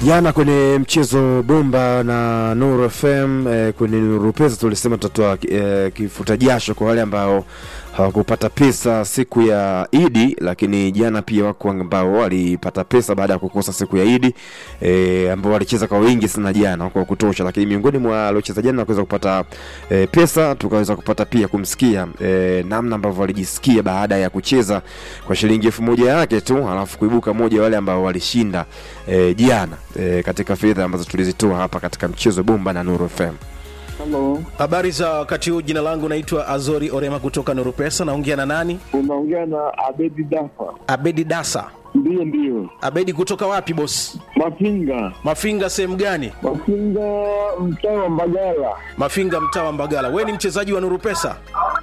Jana kwenye mchezo bomba na Nuru FM eh, kwenye Nuru Pesa tulisema tutatoa eh, kifuta jasho kwa wale ambao hawakupata pesa siku ya Idi, lakini jana pia wako ambao walipata pesa baada ya kukosa siku ya Idi eh, ambao walicheza kwa wingi sana jana kwa kutosha, lakini miongoni mwa waliocheza jana na kuweza kupata eh, pesa tukaweza kupata pia kumsikia eh, namna ambavyo walijisikia baada ya kucheza kwa shilingi elfu moja yake tu, alafu kuibuka moja wale ambao walishinda eh, jana eh, katika fedha ambazo tulizitoa hapa katika mchezo bomba na Nuru FM. Halo, Habari za wakati huu, jina langu naitwa Azori Orema kutoka Nuru Pesa. Naongea na nani? unaongea na Abedi Dafa. Abedi Dasa. Ndiyo, ndiyo, Abedi kutoka wapi boss? Mafinga, Mafinga sehemu gani? Mafinga, mtaa wa Mbagala. Mafinga mtaa wa Mbagala. We ni mchezaji wa Nuru Pesa?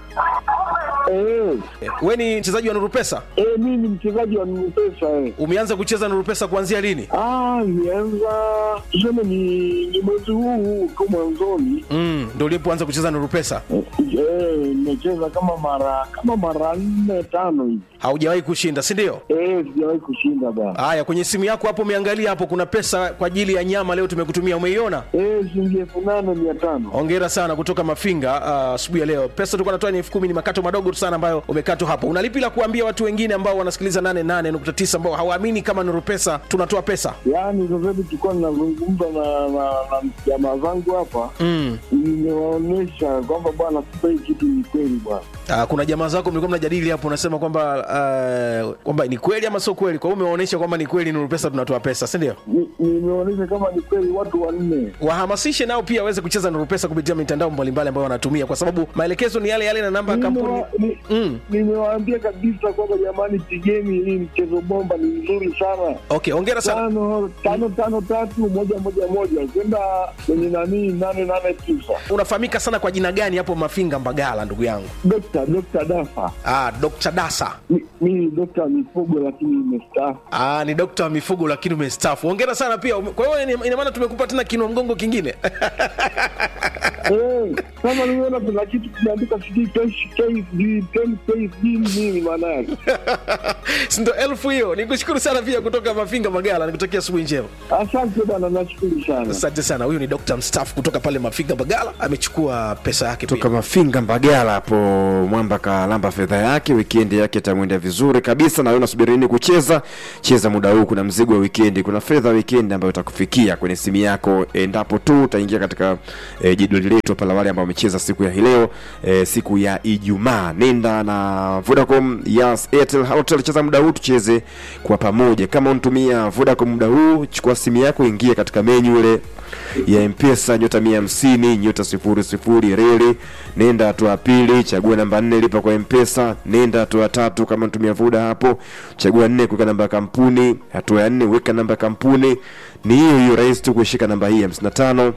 Eh, Eh, We ni mchezaji wa Nuru Pesa? eh, mimi ni mchezaji wa Nupesa eh. Umeanza kucheza Nuru Pesa kuanzia lini? Ah, nianza tuseme ni, ni mwezi huu huu tu mwanzoni. Mm, ndio ulipoanza kucheza Nuru Pesa? Eh, eh, nimecheza kama mara kama mara nne tano hivi. Haujawahi kushinda, si ndio? Eh, sijawahi kushinda bana. Haya, kwenye simu yako hapo umeangalia hapo, kuna pesa kwa ajili ya nyama leo tumekutumia, umeiona? Eh, shilingi elfu nane mia tano. Hongera sana kutoka Mafinga ah, asubuhi ya leo. Pesa tulikuwa natoa ni elfu kumi, ni makato madogo tu sana ambayo umekatwa hapo. Unalipi la kuambia watu wengine ambao wanasikiliza 88.9 ambao hawaamini kama Nuru Pesa tunatoa pesa? Yaani sasa hivi tulikuwa ninazungumza na na na jamaa zangu hapa Mm. nimewaonyesha kwamba bwana, kumbe hii kitu ni kweli bwana. Ah, kuna jamaa zako mlikuwa mnajadili hapo, unasema kwamba ah, kwamba ni kweli ama sio kweli. Kwa hiyo umeonyesha kwamba ni kweli Nuru Pesa tunatoa pesa, si ndio? Ni- nimeonyesha kama ni kweli watu wanne. Wahamasishe nao pia waweze kucheza Nuru Pesa kupitia mitandao mbalimbali ambayo wanatumia, kwa sababu maelekezo ni yale yale na namba ya kampuni. Nimewa- ni- Mm. Nimewaambia kabisa kwamba jamani, pigeni hii mchezo bomba, ni mzuri sana. Okay, hongera sana. Tano tano tano tatu moja moja moja kwenda kwenye nani nane nane tisa. Unafahamika sana kwa jina gani hapo Mafinga Mbagala, ndugu yangu? Dokta Dokta Dafa, Ah, Dr. Dasa. Mi- mimi ni dokta wa mifugo lakini nimestaafu. Ah, ni dokta wa mifugo lakini umestaafu. Hongera sana pia. Ume- Kwa hiyo ina- ina maana tumekupa tena kinua mgongo kingine. Eh, kama nimeona kuna kitu kimeandika sijui KSD, 10 KSD ni nini maana yake? Si ndo elfu hiyo. Nikushukuru sana pia kutoka Mafinga Magala. Nikutakia asubuhi njema. Asante bwana, nashukuru sana. Asante sana. Huyu ni dokta mstaafu kutoka pale Mafinga Magala. Amechukua pesa yake toka pia. Mafinga Mbagala hapo Mwamba kalamba fedha yake, wikendi yake itamwenda vizuri kabisa. Na wewe unasubiri nini kucheza? Cheza muda huu, kuna mzigo wa wikendi, kuna fedha ya wikendi ambayo itakufikia kwenye simu yako endapo tu utaingia katika e, jedwali letu pala, wale ambao wamecheza siku ya hii leo e, siku ya Ijumaa. Nenda na Vodacom, Yas, Airtel, Halotel, cheza muda huu, tucheze kwa pamoja. Kama unatumia Vodacom muda huu, chukua simu yako, ingia katika menyu ile ya mpesa nyota mia hamsini nyota sifuri sifuri reli nenda hatua ya pili chagua namba nne lipa kwa mpesa nenda hatua ya tatu kama natumia vuda hapo chagua nne kuweka namba ya kampuni hatua ya nne weka namba ya kampuni ni hiyo hiyo rahisi tu kuishika namba hii hamsini na tano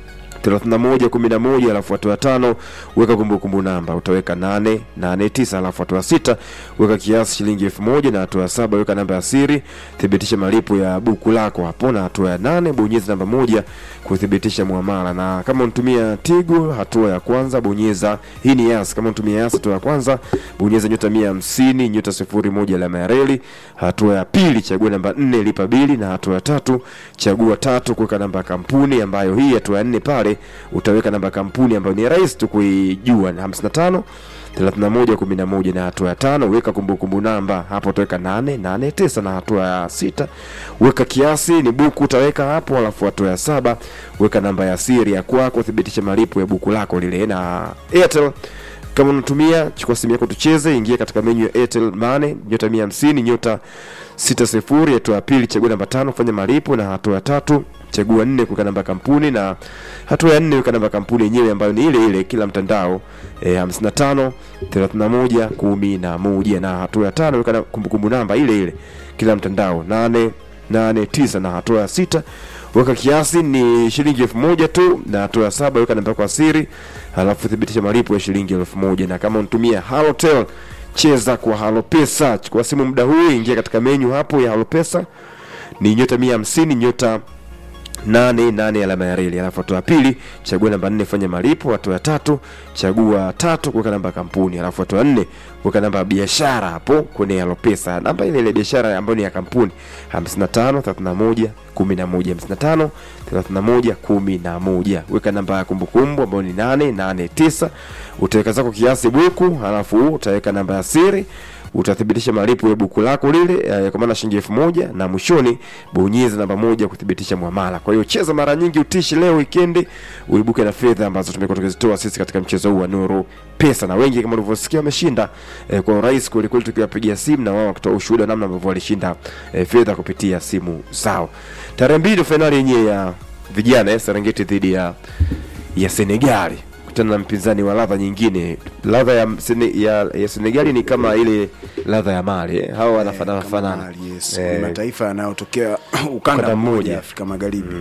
31 11 alafu hatua ya tano weka kumbukumbu namba utaweka 8 8 9 alafu hatua ya sita weka kiasi shilingi elfu moja na hatua ya saba weka namba ya siri thibitisha malipo ya buku lako hapo na hatua ya nane bonyeza namba moja kuthibitisha muamala na kama unatumia tigo hatua ya kwanza bonyeza hii ni yas kama unatumia yas hatua ya kwanza bonyeza nyota mia hamsini nyota sifuri moja alama ya reli hatua ya pili chagua namba nne lipa bili na hatua ya tatu chagua tatu kuweka namba ya kampuni ambayo hii hatua ya nne pale utaweka namba ya kampuni ambayo ni rahisi tu kuijua ni 55 31 11 na hatua ya tano weka kumbukumbu namba hapo utaweka 889 na hatua ya sita weka kiasi ni buku utaweka hapo alafu hatua ya saba weka namba ya siri ya kwako thibitisha malipo ya buku lako lile na Airtel kama unatumia chukua simu yako tucheze ingia katika menyu ya Airtel Money nyota 150 nyota 60 hatua ya pili chagua namba tano fanya malipo na hatua ya tatu chagua nne kuweka namba ya kampuni na hatua ya nne weka namba ya kampuni yenyewe ambayo ni ile ile kila mtandao e, 55 31 11 na hatua ya tano weka na kumbukumbu namba ile ile kila mtandao 8 8 9 na hatua ya sita weka kiasi ni shilingi elfu moja tu na hatua ya saba weka namba yako ya siri halafu thibitisha malipo ya shilingi elfu moja na kama unatumia halotel cheza kwa halopesa chukua simu muda huu ingia katika menyu hapo ya halopesa ni nyota mia hamsini nyota nane nane alama ya reli alafu hatua ya pili chagua namba nne fanya malipo hatua ya tatu chagua tatu kuweka namba ya kampuni alafu hatua ya nne kuweka namba ya biashara hapo kwenye alopesa namba ile ile biashara ambayo ni ya kampuni 55 31 11 55 31 11 weka namba ya kumbukumbu ambayo ni 889 utaweka zako kiasi buku alafu utaweka namba ya siri utathibitisha malipo ya buku lako lile eh, kwa maana shilingi elfu moja na mwishoni bonyeza namba moja kuthibitisha mwamala kwa hiyo cheza mara nyingi utishi leo wikendi uibuke na fedha ambazo tumekuwa tukizitoa sisi katika mchezo huu wa nuru pesa na wengi kama ulivyosikia wameshinda eh, kwa urahisi kwelikweli tukiwapigia simu na wao wakitoa ushuhuda wa namna ambavyo walishinda eh, fedha kupitia simu zao tarehe mbili fainali yenyewe ya vijana eh, serengeti dhidi ya ya senegali kutana na mpinzani wa ladha nyingine ladha ya, Sene, ya, ya senegali ni kama ile ladha ya mali eh. hawa wanafanana Kama fanana Mali, yes. Eh, Ni mataifa yanayotokea ukanda Ukanda mmoja mmoja. Afrika Magharibi.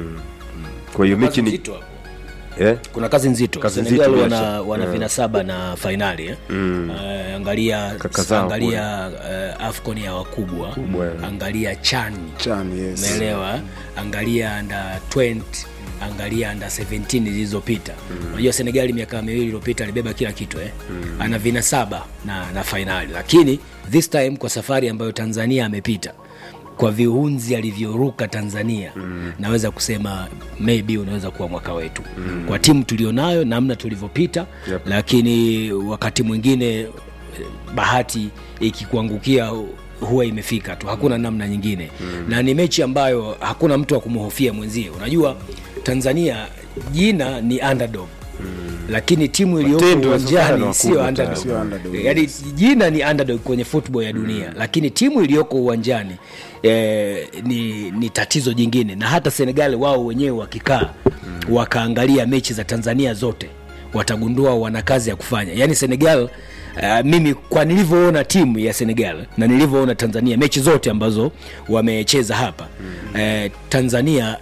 kwa hiyo mechi Kazi ni nzito hapo. eh? kuna kazi nzito Kazi Senegal nzito, wana, bila wana vinasaba na fainali eh? Eh, angalia Kaka zao angalia uh, afcon ya wakubwa Kubwa, eh. angalia chani Chan, yes. umeelewa angalia under 20 angalia under 17 zilizopita unajua senegali miaka miwili iliyopita alibeba kila kitu eh? ana vinasaba na, na fainali lakini this time kwa safari ambayo tanzania amepita kwa viunzi alivyoruka tanzania mm. naweza kusema maybe unaweza kuwa mwaka wetu mm. kwa timu tulionayo namna tulivyopita Yep. lakini wakati mwingine eh, bahati ikikuangukia huwa imefika tu hakuna namna nyingine mm. na ni mechi ambayo hakuna mtu wa kumhofia mwenzie unajua tanzania jina ni underdog Mm. lakini timu iliyoko Matendo ya safari uwanjani ni sio wakubwa underdog. Sio underdog, Yaani jina ni underdog kwenye football ya dunia mm. lakini timu iliyoko uwanjani eh, ni, ni tatizo jingine na hata senegal wao wenyewe wakikaa mm. wakaangalia mechi za tanzania zote watagundua wana kazi ya kufanya yaani senegal Uh, mimi kwa nilivyoona timu ya senegal na nilivyoona tanzania mechi zote ambazo wamecheza hapa mm. uh, tanzania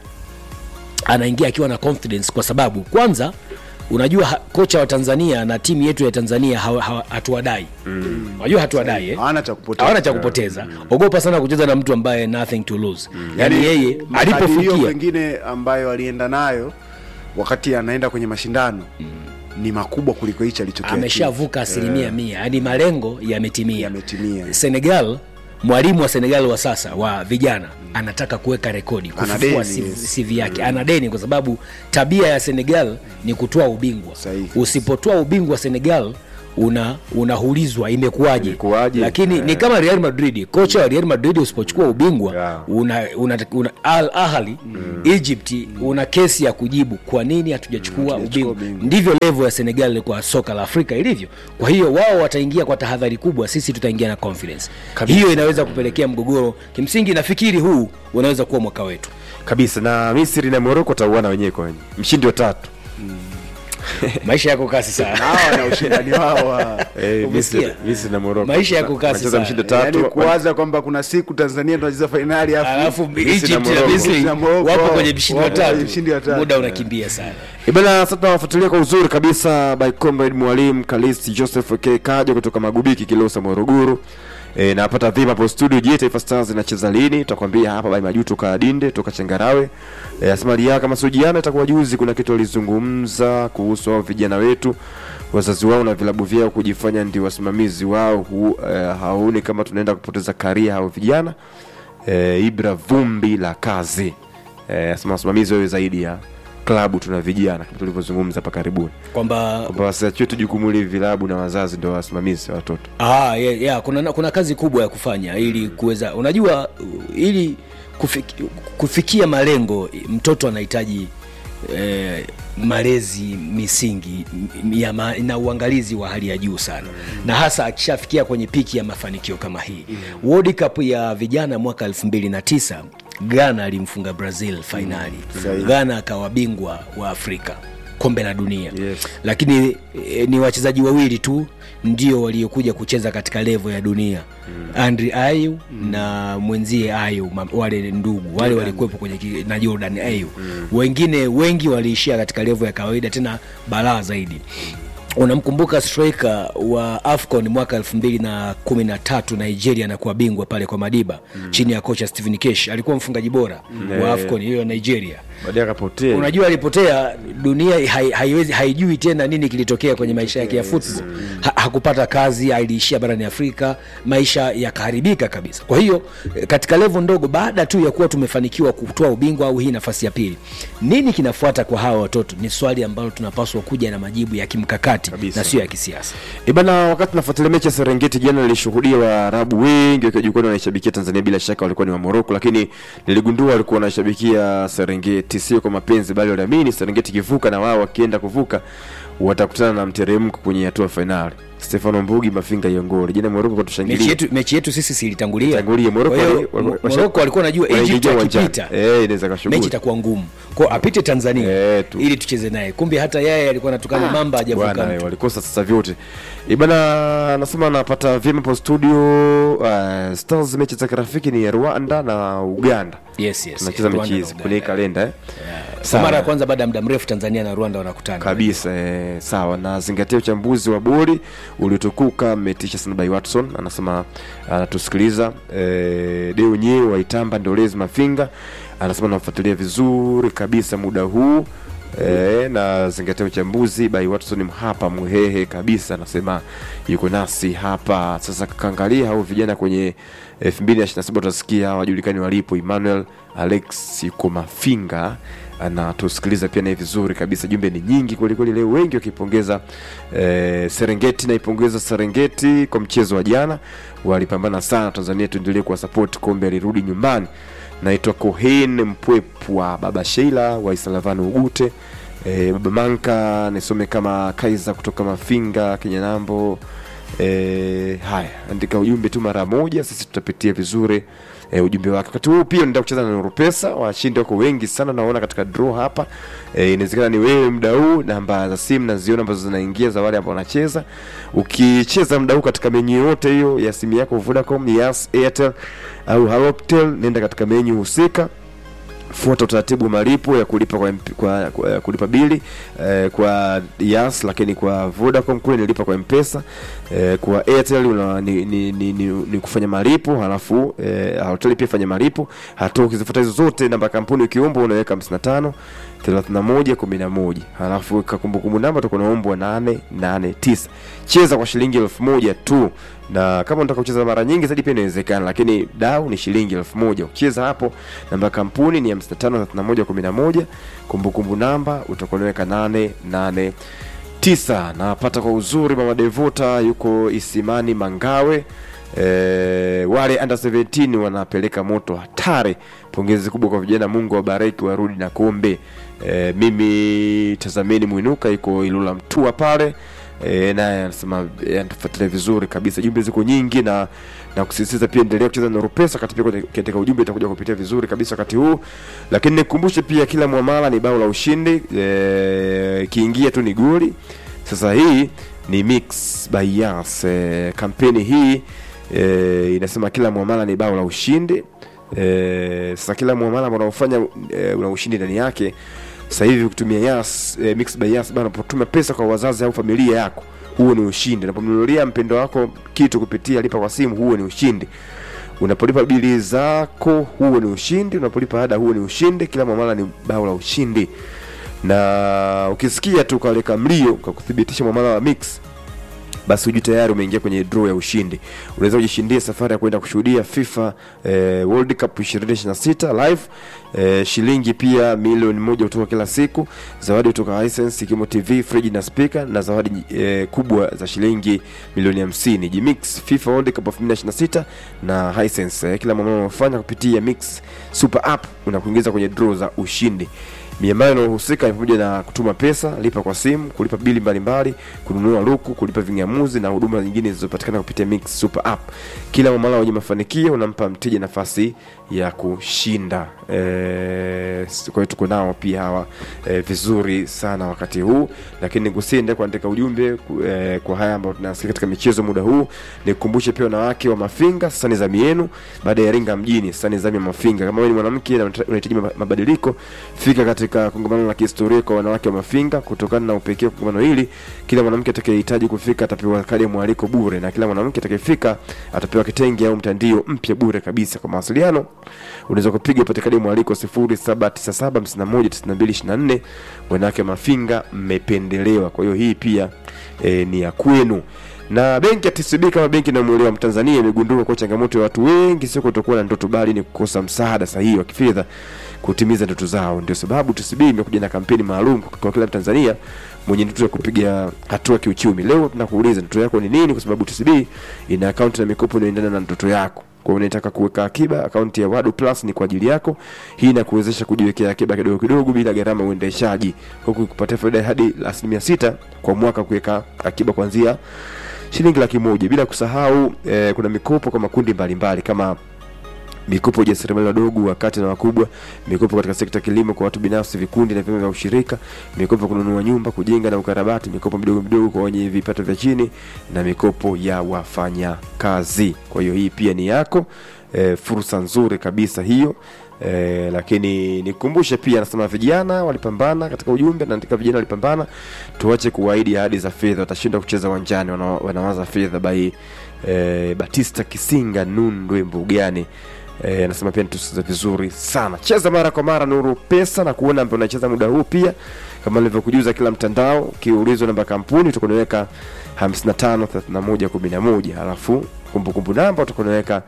anaingia akiwa na confidence kwa sababu kwanza unajua ha, kocha wa tanzania na timu yetu ya tanzania hawa- hawa- hatuwadai mm. unajua hatuwadai eh? Hawana cha kupoteza. hawana cha kupoteza ogopa sana kucheza na mtu ambaye nothing to lose yani yeye makadirio alipofikia pengine ambayo alienda nayo wakati anaenda kwenye mashindano ni makubwa kuliko hichi alichokiachieve. ameshavuka asilimia mia yani malengo yametimia Yametimia. senegal mwalimu wa senegal wa sasa wa vijana anataka kuweka rekodi Ana kufufua deni, yes. CV yake ana deni kwa sababu tabia ya senegal ni kutoa ubingwa Sahihi. usipotoa ubingwa senegal una unahulizwa imekuwaje Imekuwaje? lakini ni kama real madrid kocha wa real madrid usipochukua ubingwa Yeah. una, una, una al ahli egypt una kesi ya kujibu kwa nini hatujachukua hatujachukua ubingwa ubingwa. ndivyo levo ya senegal kwa soka la afrika ilivyo kwa hiyo wao wataingia kwa tahadhari kubwa sisi tutaingia na confidence hiyo inaweza kupelekea mgogoro kimsingi nafikiri huu unaweza kuwa mwaka wetu kabisa na misri na moroko watauana wenyewe kwa wenyewe mshindi wa tatu maisha yako kasi sana hawa na ushindani wao wa- eh, Umesikia? misri, misri na moroko Maisha yako kasi Wanacheza sana. mshindi wa tatu yaani kuwaza kwamba kuna siku tanzania tunacheza fainali alafu Misri na egypt na Morocco. misri Na Morocco, wapo kwenye mshindi wa wapo kwenye tatu mshindi wa tatu. muda unakimbia sana Eh, bana sasa tunawafuatilia kwa uzuri kabisa by comrade mwalimu kalisti joseph k kaja kutoka magubiki kilosa morogoro E, napata vima hapo studio je taifa stars inacheza lini tutakwambia hapa by majuto kadinde toka chengarawe e, asmali yake kama sojiana itakuwa juzi kuna kitu alizungumza kuhusu hao vijana wetu wazazi wao na vilabu vyao kujifanya ndio wasimamizi wao hu, e, haoni kama tunaenda kupoteza karia hao vijana e, ibra vumbi la kazi e, asema wasimamizi wawe zaidi ya klabu tuna vijana kama tulivyozungumza hapa karibuni kwamba kwamba wasiachie tu jukumu hili vilabu na wazazi ndio wasimamizi wa watoto Ah, yeah, yeah. Kuna, kuna kazi kubwa ya kufanya ili kuweza unajua uh, ili kufiki, kufikia malengo mtoto anahitaji eh, malezi misingi m- ya ma, na uangalizi wa hali ya juu sana mm. na hasa akishafikia kwenye piki ya mafanikio kama hii mm. World Cup ya vijana mwaka 2009 Ghana alimfunga Brazil fainali Sahihi. Ghana akawa bingwa wa Afrika kombe la dunia Yes. lakini e, ni wachezaji wawili tu ndio waliokuja kucheza katika levo ya dunia mm. andri ayu mm. na mwenzie ayu ma- wale ndugu wale walikuwepo kwenye ki- na jordan ayu mm. wengine wengi waliishia katika levo ya kawaida tena balaa zaidi unamkumbuka striker wa afcon mwaka elfu mbili na kumi na tatu nigeria anakuwa bingwa pale kwa madiba mm. chini ya kocha stephen kesh alikuwa mfungaji bora mm. wa afcon hiyo ya nigeria baadaye akapotea unajua alipotea dunia hai, haiwezi haijui tena nini kilitokea kwenye maisha yake ya football ha, hakupata kazi aliishia barani afrika maisha yakaharibika kabisa kwa hiyo eh, katika levo ndogo baada tu ya kuwa tumefanikiwa kutoa ubingwa au hii nafasi ya pili nini kinafuata kwa hawa watoto ni swali ambalo tunapaswa kuja na majibu ya kimkakati Kabisa. na sio ya kisiasa ibana wakati nafuatilia mechi ya serengeti jana nilishuhudia waarabu wengi wakiwa jukwani wanaishabikia tanzania bila shaka walikuwa ni wa moroko lakini niligundua walikuwa wanashabikia serengeti sio kwa mapenzi bali waliamini serengeti ikivuka na wao wakienda kuvuka watakutana na mteremko kwenye hatua fainali stefano mbugi mafinga yongori jana moroko mechi katushangilia yetu, mechi yetu sisi silitangulia Tangulia. Morocco Kwa hiyo, wali- wali- Mo- washa- Morocco walikuwa najua wanaingia egypt uwanjani. akipita Eh, inaweza kashughuli. mechi itakuwa ngumu kwao apite tanzania Eh, tu. ili tucheze naye kumbe hata yeye alikuwa natukana mamba hajavuka bwana mtu. walikosa sasa vyote ibana nasema anapata vyema po studio uh, stars mechi za kirafiki ni Rwanda na Uganda yes, yes, tunacheza Rwanda mechi na hizi Uganda. kwenye hii kalenda eh? kwa Sawa. mara ya kwanza baada ya muda mrefu tanzania na rwanda wanakutana kabisa eh, sawa na zingatia uchambuzi wa bori uliotukuka metisha sana by watson anasema anatusikiliza eh, deo nyewe waitamba ndolezi mafinga anasema namfuatilia vizuri kabisa muda huu E, na zingatia uchambuzi by watson hapa mhehe kabisa anasema yuko nasi hapa sasa kaangalia hao vijana kwenye 2027 utasikia hawajulikani walipo emmanuel alex yuko mafinga anatusikiliza pia naye vizuri kabisa jumbe ni nyingi kwelikweli leo wengi wakipongeza eh, serengeti naipongeza serengeti kwa mchezo wa jana walipambana sana tanzania tuendelee kuwa support kombe alirudi nyumbani naitwa kohen mpwepwa baba sheila wa isalavani ugute e, baba manka nisome kama kaiza kutoka mafinga kinyanambo e, haya andika ujumbe tu mara moja sisi tutapitia vizuri e, ujumbe wake wakati huu pia naenda kucheza na nurupesa washindi wako wengi sana naona katika draw hapa e, inawezekana ni wewe muda huu namba za simu naziona ambazo zinaingia za wale ambao wanacheza ukicheza muda huu katika menyu yote hiyo ya simu yako vodacom yas airtel au halotel nenda katika menyu husika fuata utaratibu wa malipo ya kulipa kwa, MP kwa, kwa ya kulipa bili eh, kwa yas lakini kwa vodacom kule nilipa kwa mpesa eh, kwa airtel una, ni, ni, ni, ni, ni kufanya malipo halafu eh, hoteli pia fanya malipo hatua ukizifuata hizo zote namba ya kampuni ukiomba unaweka 55 31 11 halafu weka kumbukumbu namba utakuwa naombwa 889 cheza kwa shilingi elfu moja tu na kama unataka kucheza mara nyingi zaidi pia inawezekana lakini dau ni shilingi elfu moja ukicheza hapo namba ya kampuni ni 553111 kumbukumbu namba utakuwa unaweka 889 napata kwa uzuri mama devota yuko isimani mangawe E, wale under 17 wanapeleka moto hatari pongezi kubwa kwa vijana mungu wabariki warudi na kombe e, mimi tazameni mwinuka iko ilula mtua pale e, naye anasema e, anatufuatilia vizuri kabisa jumbe ziko nyingi na na kusisitiza pia endelea kucheza na rupesa wakati pia kwenye- katika ujumbe itakuja kupitia vizuri kabisa wakati huu lakini nikumbushe pia kila mwamala ni bao la ushindi e, kiingia tu ni goli sasa hii ni mix by Yas e, kampeni hii e, inasema kila mwamala ni bao la ushindi e, sasa kila mwamala ambao unaofanya e, una ushindi ndani yake sasa hivi kutumia Yas e, mix by Yas bana unapotuma pesa kwa wazazi au familia yako huo ni ushindi unapomnunulia mpendo wako kitu kupitia lipa kwa simu huo ni ushindi unapolipa bili zako huo ni ushindi unapolipa ada huo ni ushindi kila mwamala ni bao la ushindi na ukisikia tu kaleka mlio kwa kuthibitisha mwamala wa mix basi hujui tayari umeingia kwenye draw ya ushindi unaweza kujishindia safari ya kwenda kushuhudia fifa eh, world cup 2026 live eh, shilingi pia milioni moja kutoka kila siku zawadi kutoka hisense ikiwemo tv friji na spika na zawadi eh, kubwa za shilingi milioni 50 jimix fifa world cup 2026 na hisense eh, kila mambo unafanya kupitia mix super app unakuingiza kwenye draw za ushindi miamala inayohusika ni pamoja na kutuma pesa lipa kwa simu kulipa bili mbalimbali kununua luku kulipa vingamuzi maamuzi na huduma nyingine zilizopatikana kupitia Mix Super App. Kila mwamala wenye mafanikio unampa mteja nafasi ya kushinda. E, kwa hiyo tuko nao pia hawa e, vizuri sana wakati huu, lakini nikusiende kuandika ujumbe ku- e, kwa haya ambayo tunasikia katika michezo muda huu. Nikukumbushe pia wanawake wa Mafinga, sasa ni zamu yenu baada ya Iringa mjini, sasa ni zamu ya Mafinga. Kama wewe ni mwanamke na unata- unahitaji maba- mabadiliko, fika katika kongamano la kihistoria kwa wanawake wa Mafinga. Kutokana na upekee wa kongamano hili, kila mwanamke atakayehitaji kufika atapewa kadi ya mwaliko bure, na kila mwanamke atakayefika atapewa kitenge au mtandio mpya bure kabisa. Kwa mawasiliano unaweza kupiga upate kadi ya mwaliko 0797519224. Wanawake wa Mafinga mmependelewa, kwa hiyo hii pia e, ni ya kwenu na benki ya TCB kama benki inayomwelewa Mtanzania imegundua kuwa changamoto ya watu wengi sio kutokuwa na ndoto bali ni kukosa msaada sahihi wa kifedha kutimiza ndoto zao. Ndio sababu TCB imekuja na kampeni maalum kwa kila Mtanzania mwenye ndoto ya kupiga hatua kiuchumi. Leo tunakuuliza ndoto yako ni nini, kwa sababu TCB ina akaunti na mikopo inayoendana na ndoto yako. Kwa hiyo unataka kuweka akiba, akaunti ya Wadu Plus ni kwa ajili yako. Hii inakuwezesha kujiwekea akiba kidogo kidogo bila gharama ya uendeshaji, huku kupatia faida hadi asilimia sita kwa mwaka kuweka akiba kuanzia shilingi laki moja bila kusahau eh, kuna mikopo kwa makundi mbalimbali kama mikopo ya jasiriamali wadogo wakati na wakubwa mikopo katika sekta ya kilimo kwa watu binafsi vikundi na vyama vya ushirika mikopo ya kununua nyumba kujenga na ukarabati mikopo midogo midogo kwa wenye vipato vya chini na mikopo ya wafanya kazi kwa hiyo hii pia ni yako e, fursa nzuri kabisa hiyo E, lakini nikumbushe pia nasema vijana walipambana katika ujumbe naandika vijana walipambana tuache kuahidi ahadi za fedha watashindwa kucheza uwanjani wana, wanawaza fedha bai e, batista kisinga nundwe mbugani Eh, anasema pia nitusikiza vizuri sana cheza mara kwa mara nuru pesa na kuona ambaye unacheza muda huu pia kama nilivyokujuza kila mtandao ukiulizwa namba ya kampuni utakunaweka 553111 alafu kumbukumbu namba utakunaweka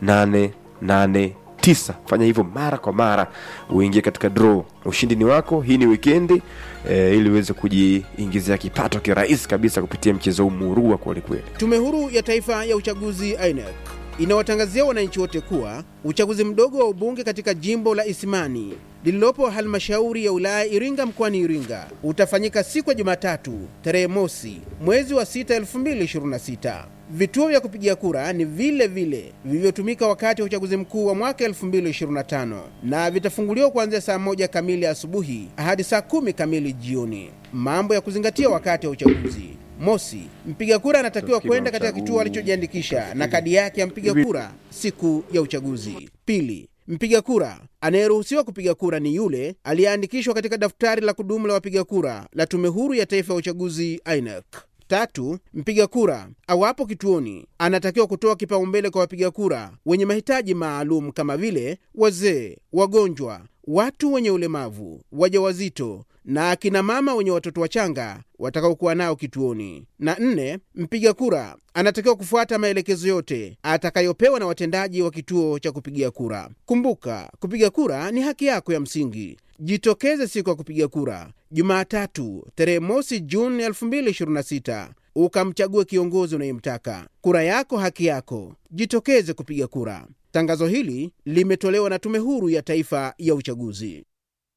889 fanya hivyo mara kwa mara uingie katika draw ushindi ni wako hii ni wikendi eh, ili uweze kujiingizia kipato kirahisi kabisa kupitia mchezo huu murua kwelikweli Tume Huru ya Taifa ya Uchaguzi INEC inawatangazia wananchi wote kuwa uchaguzi mdogo wa ubunge katika jimbo la Isimani lililopo halmashauri ya wilaya Iringa mkoani Iringa utafanyika siku ya Jumatatu tarehe mosi mwezi wa 6 2026. Vituo vya kupigia kura ni vile vile vilivyotumika wakati wa uchaguzi mkuu wa mwaka 2025 na vitafunguliwa kuanzia saa moja kamili asubuhi hadi saa kumi kamili jioni. Mambo ya kuzingatia wakati wa uchaguzi Mosi, mpiga kura anatakiwa kwenda katika kituo alichojiandikisha na kadi yake ya mpiga kura siku ya uchaguzi. Pili, mpiga kura anayeruhusiwa kupiga kura ni yule aliyeandikishwa katika daftari la kudumu la wapiga kura la Tume Huru ya Taifa ya Uchaguzi INEC. Tatu, mpiga kura awapo kituoni anatakiwa kutoa kipaumbele kwa wapiga kura wenye mahitaji maalum kama vile wazee, wagonjwa, watu wenye ulemavu, wajawazito na akina mama wenye watoto wachanga watakaokuwa nao kituoni. Na nne, mpiga kura anatakiwa kufuata maelekezo yote atakayopewa na watendaji wa kituo cha kupigia kura. Kumbuka, kupiga kura ni haki yako ya msingi. Jitokeze siku ya kupiga kura Jumatatu tarehe mosi Juni 2026 ukamchague kiongozi unayemtaka. Kura yako haki yako, jitokeze kupiga kura. Tangazo hili limetolewa na Tume Huru ya Taifa ya Uchaguzi.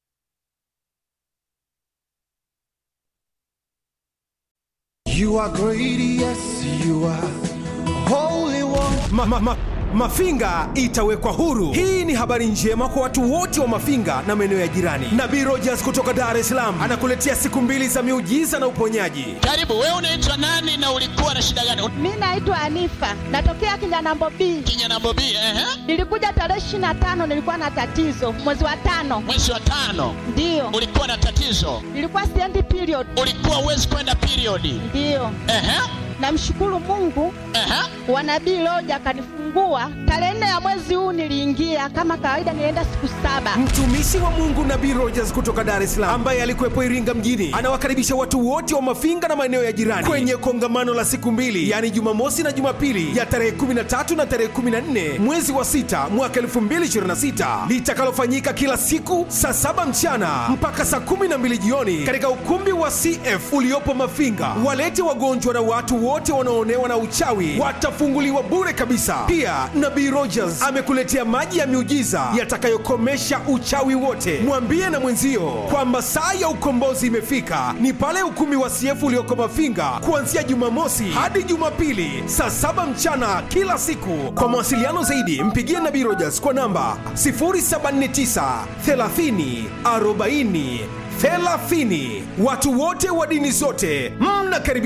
You are great, yes, you are holy one. ma, ma, ma, Mafinga itawekwa huru. Hii ni habari njema kwa watu wote wa Mafinga na maeneo ya jirani. Nabii Rogers kutoka Dar es Salaam anakuletea siku mbili za miujiza na uponyaji. Karibu, wewe unaitwa nani na ulikuwa na shida gani? Mi naitwa Anifa, natokea Kinyanambo B. Kinyanambo B, ehe. Nilikuja tarehe ishirini na tano, nilikuwa na tatizo mwezi wa tano, Mwezi wa tano ndiyo ulikuwa na tatizo, nilikuwa siendi period, ulikuwa uwezi kwenda periodi. ndiyo. Ehe, Namshukuru Mungu ehe. wa nabii Loja akanifungua tarehe nne ya mwezi huu. Niliingia kama kawaida, nilienda siku saba. Mtumishi wa Mungu Nabii Rogers kutoka Dar es Salaam ambaye alikuwepo Iringa mjini anawakaribisha watu wote wa Mafinga na maeneo ya jirani kwenye kongamano la siku mbili, yaani Jumamosi na Jumapili ya tarehe 13 na tarehe 14 mwezi wa sita mwaka 2026 litakalofanyika kila siku saa saba mchana mpaka saa 12 jioni katika ukumbi wa CF uliopo Mafinga. Walete wagonjwa na watu watu wote wanaoonewa na uchawi watafunguliwa bure kabisa. Pia Nabii Rogers amekuletea maji ya miujiza yatakayokomesha uchawi wote. Mwambie na mwenzio kwamba saa ya ukombozi imefika, ni pale ukumbi wa CF ulioko Mafinga kuanzia Jumamosi hadi Jumapili saa saba mchana kila siku. Kwa mawasiliano zaidi, mpigie Nabii Rogers kwa namba 079 30 40 30. Watu wote wa dini zote mnakaribishwa.